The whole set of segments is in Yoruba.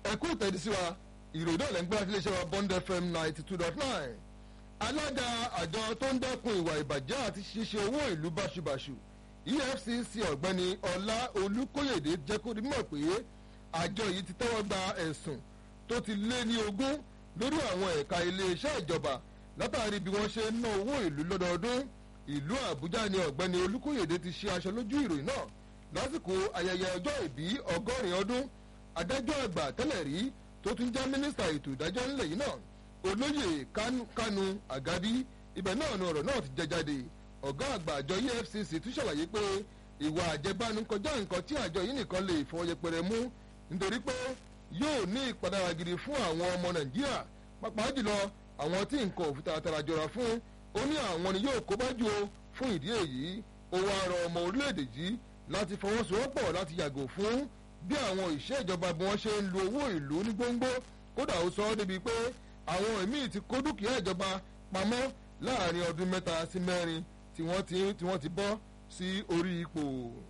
ẹ̀kú ìtẹ̀dísí wa ìròyìn náà lẹ́gbẹ́ àti iléeṣẹ́ wa bond fm ninety two dot nine alága àjọ tó ń dẹ́kun ìwà ìbàjẹ́ àti ṣíṣe owó ìlú báṣubàṣu efcc ọ̀gbẹ́ni ọlá olùkóyèdè jẹ́ kó di mọ̀ pé àjọ yìí ti tẹ́wọ́ gba ẹ̀sùn tó ti lé ní ogún lórí àwọn ẹ̀ka iléeṣẹ́ ìjọba látàrí bí wọ́n ṣe ń ná owó ìlú lọ́dọọdún ìlú àbújá ni ọ̀gbẹ́ni olùkóyèdè ti ṣe aṣọ lójú ìròyìn náà lásìkò ayẹyẹ ọjọ́ ìbí ọgọ́rin ọdún adájọ́ àgbà tẹ́lẹ̀ rí tó tún jẹ́ mínísítà ètò ìdájọ́ ńlẹ̀ yìí náà olóyè kánú àgádí ibẹ̀ náà ni ọ̀rọ̀ náà ti jẹ jáde ọ̀gá àgbà àjọ efcc tún ṣàlàyé pé ìwà àjẹbánu kọjá nǹkan tí àjọ yìí nìkan lè fọ yẹpẹrẹ mú nítorí pé yóò ní ìpadàrà gidi fún àwọn ọmọ nàìjíríà pàápàá jùlọ àwọn tí nǹkan òfin taratara jọra fún ó ní àwọn ni yóò kó bá jù ó fún ìdí èyí ó wá rọ ọmọ orílẹ̀-èdè yìí láti fọwọ́sowọ́pọ̀ láti yàgò fún bí àwọn ìṣe ìjọba bí wọ́n ṣe ń lo owó ìlú ní gbóngbó kódà ó sọ ọ́ débi pé àwọn míì ti kó dúkìá ìjọba pamọ́ láàrin ọdún mẹ́ta sí mẹ́rin tí wọ́n ti tí wọ́n ti bọ́ sí orí ipò.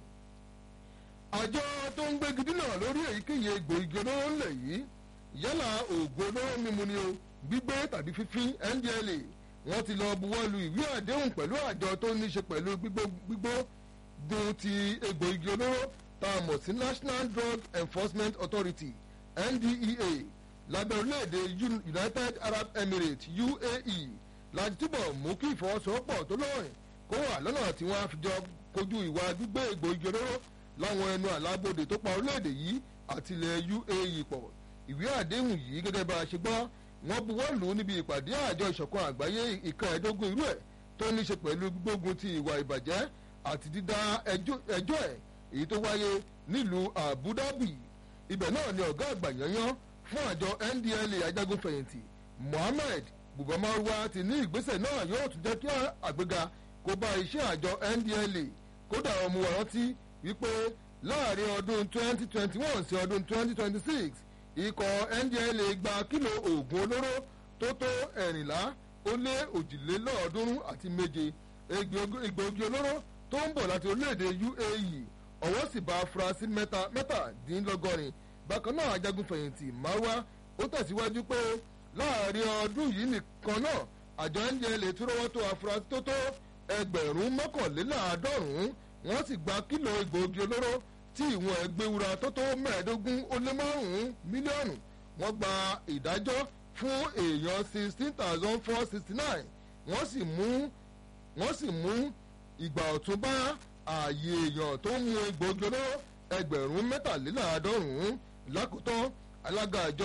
àjọ tó ń gbégi dínà lórí èyíkéyìí egbò igi olóró ńlẹ̀ yìí yálà oògùn olóró mímu ni o gbígbé tàbí fífín ndla wọ́n ti lọ buwọ́ lu ìwé àdéhùn pẹ̀lú àjọ tó ní í ṣe pẹ̀lú gbígbó gun ti egbò igi olóró tá a mọ̀ sí national drug enforcement authority ndea lábẹ́ orílẹ̀-èdè united arab emirates uae láti túbọ̀ mú kí ìfọwọ́sowọ́pọ̀ tó lọ́rìn kó wà lọ́nà tí wọ́n á fi jọ kojú ìwà gbígbé egbò igi olóró láwọn ẹnu àlábòde tó pa orílẹ̀-èdè yìí àti ilẹ̀ uae pọ̀ ìwé àdéhùn yìí gẹ́gẹ́ bá a ṣe gbọ́ wọ́n buwọ́ lù ú níbi ìpàdé àjọ ìṣọ̀kan àgbáyé ìkan ẹ̀ẹ́dógún irú ẹ̀ tó ní í ṣe pẹ̀lú gbígbógun ti ìwà ìbàjẹ́ àti dídá ẹjọ́ ẹ̀ èyí tó wáyé nílùú abu dhabi ibẹ̀ náà ni ọ̀gá àgbà yanyan fún àjọ ndla ajagunfẹ̀yìntì mohammed bubamarwa ti ní ìgbésẹ̀ náà yóò tún jẹ́ kí àgbéga kó bá iṣẹ́ àjọ ndla kódà ọmọ wa rántí wípé láàrin ọdún 2021 sí ọdún 2026 ikọ̀ ndla gba kílò oògùn olóró tó tó ẹ̀rìnlá ó lé òjìlélọ́ọ̀ọ́dúnrún àti méje egbòogi olóró tó ń bọ̀ láti orílẹ̀-èdè uae ọwọ́ sì bá afurasí mẹ́tàdínlọ́gọ́rin bákan náà ajagunfẹ̀yìntì marwa ó tẹ̀síwájú pé láàrin ọdún yìí nìkan náà àjọ ndla tó rọwọ́ tó afurasí tó tó ẹgbẹ̀rún mọ́kànléláàádọ́rùn-ún wọ́n sì gba kílò egbòogi olóró tí ìwọ̀n ẹgbẹ́wura tó tó mẹ́ẹ̀ẹ́dógún ó lé márùn-ún mílíọ̀nù wọ́n gba ìdájọ́ fún èèyàn sixteen thousand four sixty nine wọ́n sì mú wọ́n sì mú ìgbà ọ̀tún bá ààyè èèyàn tó ń mu egbòogi olóró ẹgbẹ̀rún mẹ́tàléláàádọ́rùn-ún lákòótán alága àjọ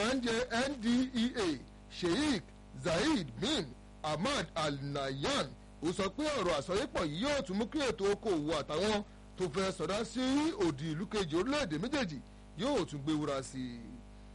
ndea sheikh zaid bin ahmad al-nayan ó sọ pé ọ̀rọ̀ àsọyépọ̀ yìí yóò tún mú kí ètò okòòwò àtàwọn tó fẹ́ sọ̀dá sí òdì ìlú kejì orílẹ̀-èdè méjèèjì yóò tún gbé wúra sí i.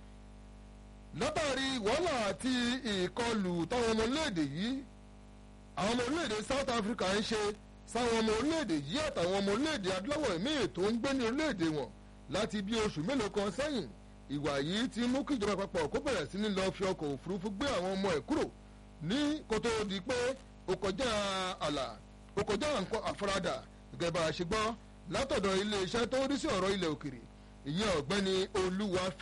látàrí wàhálà àti ìkọlù táwọn ọmọ orílẹ̀-èdè yìí àwọn ọmọ orílẹ̀-èdè south africa ń ṣe sáwọn ọmọ orílẹ̀-èdè yìí àtàwọn ọmọ orílẹ̀-èdè adúláwọ̀ míì tó ń gbé ní orílẹ̀-èdè wọn láti bí oṣù mélòó kan sẹ́yìn ìwà yìí ti mú kí ìjọba àpapọ̀ kó bẹ̀rẹ̀ sí ní lọ fi ọkọ̀ òfurufú gbé àwọn ọmọ ẹ̀ kúrò ní kótó di pé ó kọjá àlà ó kọjá nǹkan àfaradà gẹ́gẹ́ bá a ṣe gbọ́ látọ̀dọ̀ iléeṣẹ́ tó rí sí ọ̀rọ̀ ilẹ̀ òkèrè ìyẹn ọ̀gbẹ́ni olúwa